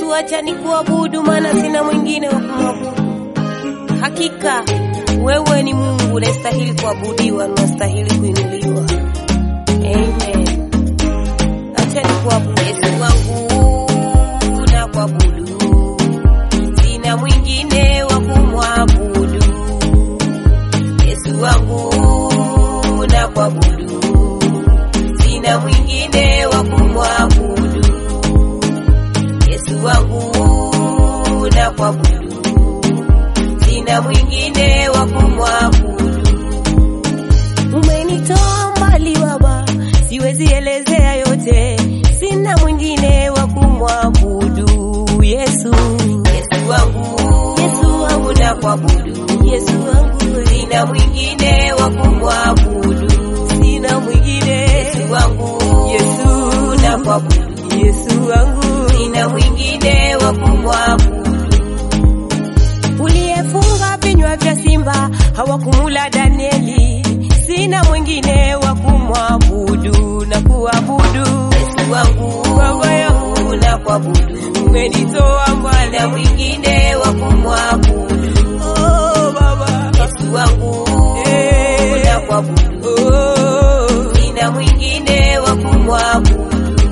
Yesu, acha nikuabudu, maana sina mwingine wa kumwabudu. Hakika wewe ni Mungu unastahili kuabudiwa, unastahili kuinuliwa. Amen. Acha nikuabudu Yesu wangu, na kuabudu, sina mwingine wa kumwabudu. Yesu wangu, na kuabudu, sina mwingine wa kumwabudu. Yesu wangu, na kuabudu, sina mwingine wa kumwabudu. Umenitoa mbali Baba, siwezi elezea yote, sina mwingine wa kumwabudu. Yesu, Yesu wangu, Yesu wangu na kuabudu, Yesu wangu, sina mwingine wa kumwabudu, sina mwingine. Yesu wangu, Yesu na kuabudu, Yesu wangu, sina mwingine wa kumwabudu uliyefunga vinywa vya simba hawakumula Danieli, sina mwingine wa kumwabudu na kuabudu. Yesu wangu, baba yangu na kuabudu, umenitoa mbali, na mwingine wa kumwabudu. Oh baba, Yesu wangu, eh, na kuabudu, oh, sina mwingine wa kumwabudu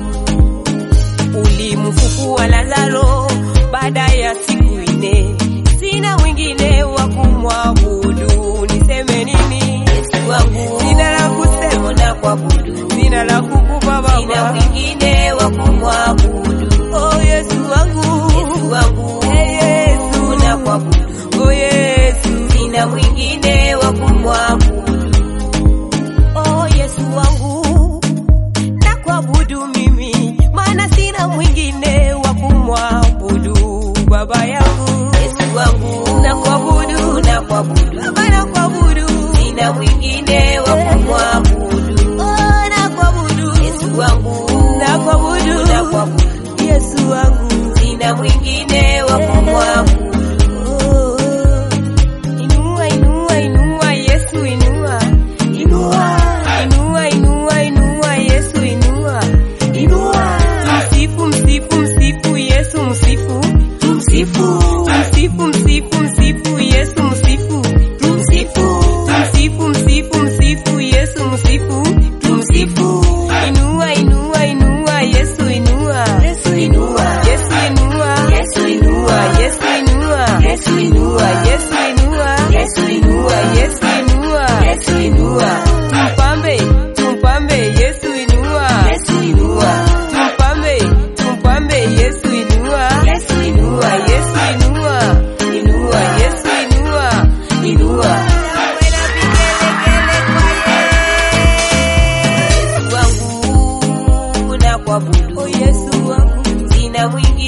ulimfufua Lazaro baada ya siku ine, sina mwingine wa kumwabudu. Niseme nini? Yesu wangu, sina la kusema na kuabudu, sina la kukupa Baba, sina mwingine wa kumwabudu. Oh Yesu wangu, Yesu wangu, hey Yesu na kuabudu, oh Yesu, sina mwingine wa kumwabudu. Oh Yesu wangu, na kuabudu mimi, maana sina mwingine wa kumwabudu. Baba yangu, Yesu wangu, na kuabudu, na kuabudu, Baba na kuabudu, sina mwingine wa kumwabudu. Oh, na kuabudu, Yesu wangu, na kuabudu, na kuabudu, Yesu wangu, sina mwingine wa kumwabudu. Oh, Inua, inua, inua, Yesu inua. Inua, inua, inua, inua, Yesu inua. Inua. Msifu, msifu, msifu, Yesu msifu. Tumsifu. Msifu, msifu, msifu, Yesu msifu. Tumsifu. Msifu, msifu, msifu, Yesu msifu. Tumsifu. Inua, inua, inua, Yesu inua. Yesu inua. Yesu inua. Yesu inua. Yesu inua. Yesu inua. Yesu inua. Yesu inua. Yesu inua. Yesu inua. Tumpambe, tumpambe, Yesu inua. Yesu inua. Tumpambe, tumpambe, Yesu inua. Yesu inua. Yesu inua. Inua. Yesu inua. Inua. Yesu wangu na kuabudu. Oh Yesu wangu, sina mwingine